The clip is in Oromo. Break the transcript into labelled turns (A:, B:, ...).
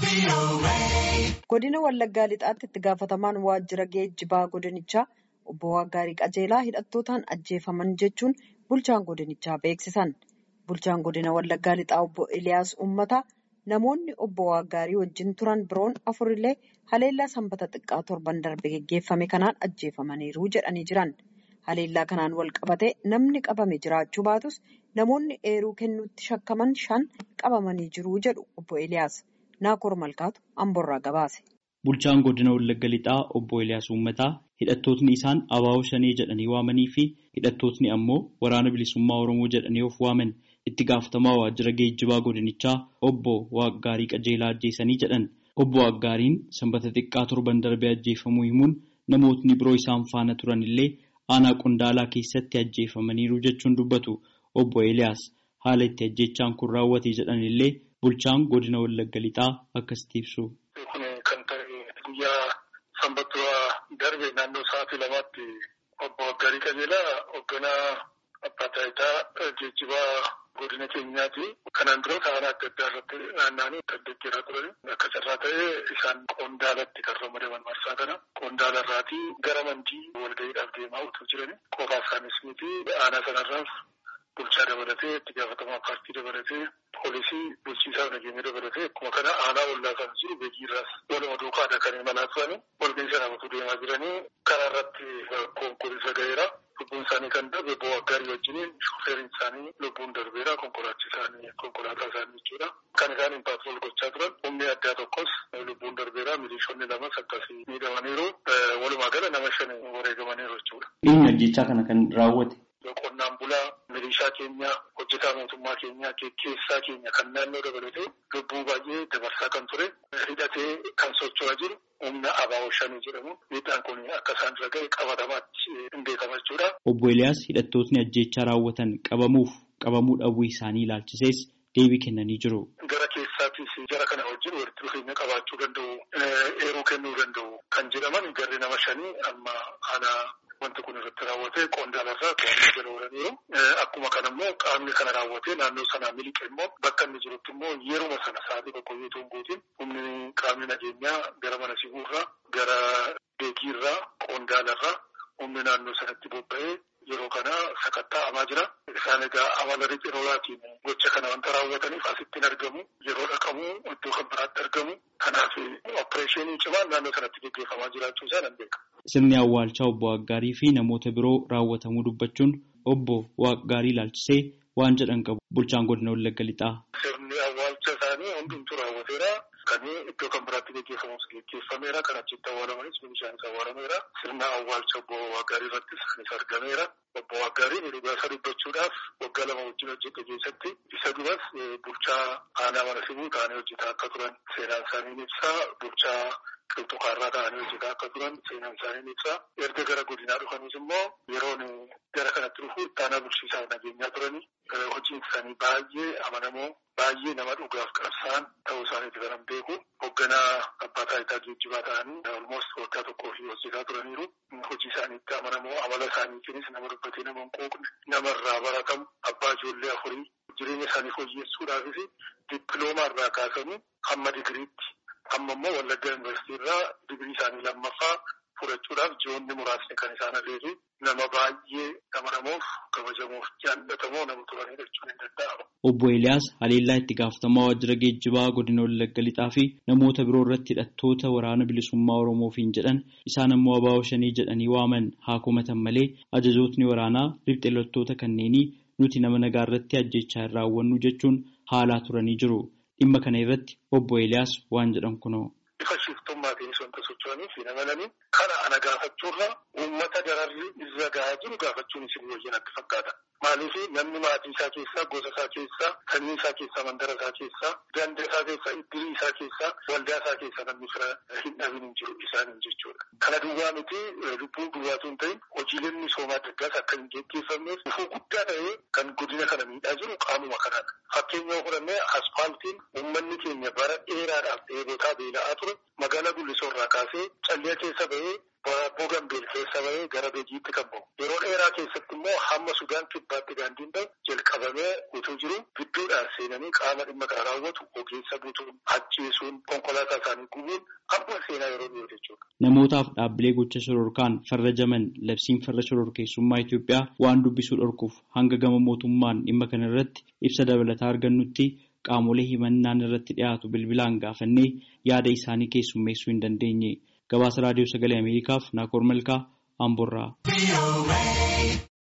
A: Godina Wallaggaa Lixaatti itti gaafatamaan waajjira geejjibaa godinichaa obbo Waggaarii Qajeelaa hidhattootaan ajjeefaman jechuun bulchaan godinichaa beeksisan. Bulchaan godina Wallaggaa Lixaa obbo Eliyaas Uummataa namoonni obbo Waggaarii wajjin turan biroon afurillee haleellaa sanbata xiqqaa torban darbe geggeeffame kanaan ajjeefamaniiru jedhanii jiran. Haleellaa kanaan wal qabatee namni qabame jiraachuu baatus namoonni eeruu kennuutti shakkaman shan qabamanii jiru jedhu obbo Eliyaas. Naakoor Malkaatu Amboorraa gabaase.
B: Bulchaan godina Wallagga Lixaa obbo Eliyaas Uummataa hidhattootni isaan abaaboo shanee jedhanii waamanii fi hidhattootni ammoo waraana bilisummaa Oromoo jedhanii of waaman itti gaafatamaa waajjira geejjibaa godinichaa obbo Waaggaarii Qajeelaa ajjeesanii jedhan. Obbo Waaggaariin sanbata xiqqaa torban darbee ajjeefamuu himuun namootni biroo isaan faana turan illee aanaa qondaalaa keessatti ajjeefamaniiru jechuun dubbatu obbo Eliyaas haala itti ajjechaan kun raawwate jedhan illee bulchaan godina Wallagga Lixaa akkasitti ibsu.
C: Kun kan ta'e guyyaa sanbata darbe naannoo sa'aatii lamaatti obbo Waggaarii Qajeelaa hoogganaa abbaa taayitaa geejjibaa godina keenyaati. Kanaan dura aanaa adda addaa irratti naanna'anii deddeebi'aa turan. Akka carraa ta'ee isaan qondaalatti kan ramadaman marsaa kana. Qondaala irraatii gara mandii walga'iidhaaf deemaa utuu jiran qofaa isaanis miti aanaa sanarraas bulchaa dabalatee itti gaafatamaa paartii dabalatee poolisii bulchiisaa nageenya dabalatee akkuma kana aanaa ollaa sana jiru beekiirraas waluma duukaadha kan imalaa turani. Walga'ii sana utuu deemaa jiranii karaa irratti konkolaataa ga'eera. Lubbuun isaanii kan darbe obbo Waggaarii wajjiniin shufeeriin isaanii lubbuun darbeera konkolaachi isaanii konkolaataa isaanii jechuudha. Kan isaan impaatirool gochaa turan humni addaa tokkos lubbuun darbeera milishoonni lamas akkasii miidhamaniiru. Walumaa gala nama shan wareegamaniiru jechuudha.
B: Eenyu ajjechaa kana kan raawwate?
C: Qonnaan bulaa milishaa keenya hojjetaa mootummaa keenya geggeessaa keenya kan naannoo dabalatee lubbuu baay'ee dabarsaa kan ture hidhatee kan socho'aa jiru humna abaaboo shanii jedhamu miidhaan kun akka isaan irra ga'e qabatamaatti hin beekama jechuudha.
B: Obbo Eliyaas hidhattootni ajjechaa raawwatan qabamuuf qabamuu dhabuu isaanii ilaalchisees deebii kennanii jiru.
C: Gara keessaattis jara kana wajjin walitti dhufeenya qabaachuu danda'u eeruu kennuu danda'u kan jedhaman garri nama shanii amma aanaa wanti kun irratti raawwate qondaalarraa to'annoo jala oolaniiru. Akkuma kana immoo qaamni kana raawwate naannoo sanaa miliqe immoo bakka inni jirutti immoo yeruma sana sa'aatii tokko yoo ta'u guutiin humni qaamni nageenyaa gara mana siguurraa gara beekiirraa qondaalarraa humni naannoo sanatti bobba'ee yeroo kana sakatta'amaa jira. Isaan egaa amala riqiroolaatiin gocha kana wanta raawwataniif asittiin argamu yeroo dhaqamu iddoo kan biraatti argamu. Kanaaf opereeshinii cimaan naannoo sanatti gaggeeffamaa jiraachuu isaa nan beeka.
B: Sirni awwaalchaa obbo Waggaarii fi namoota biroo raawwatamuu dubbachuun obbo Waggaarii ilaalchisee waan jedhan qabu bulchaan godina Wallagga Lixaa.
C: Sirni awwaalcha isaanii hundumtuu raawwateera. Kan iddoo kan biraatti gaggeeffamus gaggeeffameera. Kan achitti awwaalamanis meeshaanis awwaalameera. Sirna awwaalcha obbo Waggaarii irrattis anis argameera. Obbo Waggaariin dhugaa isa dubbachuudhaaf waggaa lama wajjin hojjete keessatti isa duras bulchaa aanaa mana sibuu ta'anii hojjetaa akka turan seenaan isaanii ibsa. Bulchaa qilxukaarraa ta'anii hojjetaa akka turan seenaan isaanii ibsa. Erga gara godinaa dhufanis immoo yeroon gara kanatti dhufu ittaanaa bulchiisaa nageenyaa turanii hojiin isaanii baay'ee amanamoo baay'ee nama dhugaaf qabsaan ta'uu isaaniiti kan beeku. Hoogganaa abbaa taayitaa geejjibaa ta'anii almost waggaa tokkoo fi hojjetaa turaniiru. Hojii isaaniitti amanamoo amala isaaniitiinis nama dubbatee nama hin quuqne namarraa baratamu abbaa ijoollee afurii jireenya isaanii fooyyessuudhaafis dippiloomaa irraa kaasanii hamma digiriitti amma immoo Wallaggaa Yuunivarsiitii irraa digirii isaanii lammaffaa fudhachuudhaaf ji'oonni muraasni kan isaan argeefi nama baay'ee amanamuuf kabajamuuf jaallatamoo nama turanidha jechuun hin danda'amu.
B: Obbo Eliyaas haleellaa itti gaafatamaa waajjira geejjibaa godina Wallagga Lixaa fi namoota biroo irratti hidhattoota waraana bilisummaa Oromoofiin jedhan isaan ammoo abaaboo shanii jedhanii waaman haa komatan malee ajajootni waraanaa riphxee loltoota kanneenii nuti nama nagaa irratti ajjechaa hin raawwannu jechuun haalaa turanii jiru. Dhimma kana irratti obbo Eliyaas waan jedhan kunoo.
C: Bifa shiftummaatiinis wanta socho'aniif hin amananii kana ana gaafachuurra uummata dararri irra gahaa jiru gaafachuun isin wayyan akka fakkaata. Maaliif namni maatii isaa keessaa, gosa isaa keessaa, sanyii isaa keessaa, mandara isaa keessaa, ganda isaa keessaa, iddirii isaa keessaa, waldaa isaa keessaa namni fira hin dhabin hin jiru isaaniin jechuudha. Kana duwwaa miti lubbuu duwwaatu hin ta'in hojiileen misoomaa adda addaas akka hin gaggeeffamneef ifuu guddaa ta'ee kan godina kana miidhaa jiru qaamuma kanaadha. Fakkeenya fudhannee aspaaltiin uummanni keenya bara dheeraadhaaf dheebotaa beela'aa ture magaalaa Gullisoo irraa kaasee qabatee callee keessa bahee boobboo gambeel keessa bahee gara beejiitti kan bahu. Yeroo dheeraa keessatti immoo hamma Sudaan kibbaatti daandiin bahu jalqabamee utuu jiru gidduudhaan seenanii qaama dhimma kana raawwatu ogeessa butuun ajjeesuun konkolaataa isaanii gubuun amma seenaa yeroo dhiyoo jechuudha.
B: Namootaaf dhaabbilee gocha shororkaan farrajaman labsiin farra shororkeessummaa Itoophiyaa waan dubbisuu dhorkuuf hanga gama mootummaan dhimma kana irratti ibsa dabalataa argannutti qaamolee himannaan irratti dhiyaatu bilbilaan gaafannee yaada isaanii keessummeessuu hin dandeenye. Gabaasa Raadiyoo Sagalee Ameerikaaf Naakoor Malkaa Amborraa.